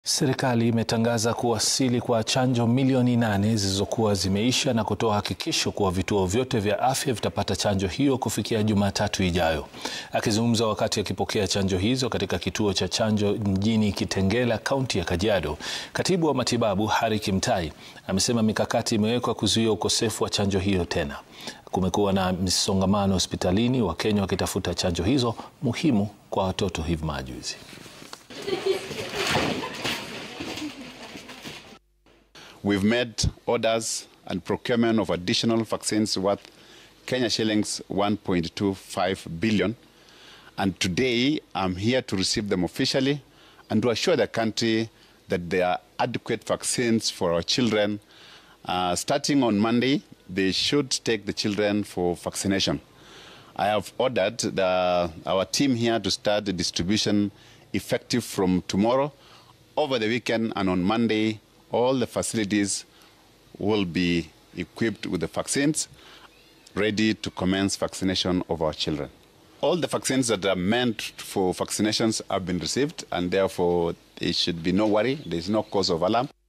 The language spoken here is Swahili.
Serikali imetangaza kuwasili kwa chanjo milioni nane zilizokuwa zimeisha na kutoa hakikisho kuwa vituo vyote vya afya vitapata chanjo hiyo kufikia Jumatatu ijayo. Akizungumza wakati akipokea chanjo hizo katika kituo cha chanjo mjini Kitengela, kaunti ya Kajiado, katibu wa matibabu Harry Kimtai amesema mikakati imewekwa kuzuia ukosefu wa chanjo hiyo tena. Kumekuwa na msongamano hospitalini, Wakenya wakitafuta chanjo hizo muhimu kwa watoto hivi majuzi. We've made orders and procurement of additional vaccines worth Kenya shillings 1.25 billion. And today I'm here to receive them officially and to assure the country that there are adequate vaccines for our children. Uh, starting on Monday, they should take the children for vaccination. I have ordered the, our team here to start the distribution effective from tomorrow, over the weekend, and on Monday all the facilities will be equipped with the vaccines ready to commence vaccination of our children. All the vaccines that are meant for vaccinations have been received and therefore there should be no worry, there is no cause of alarm.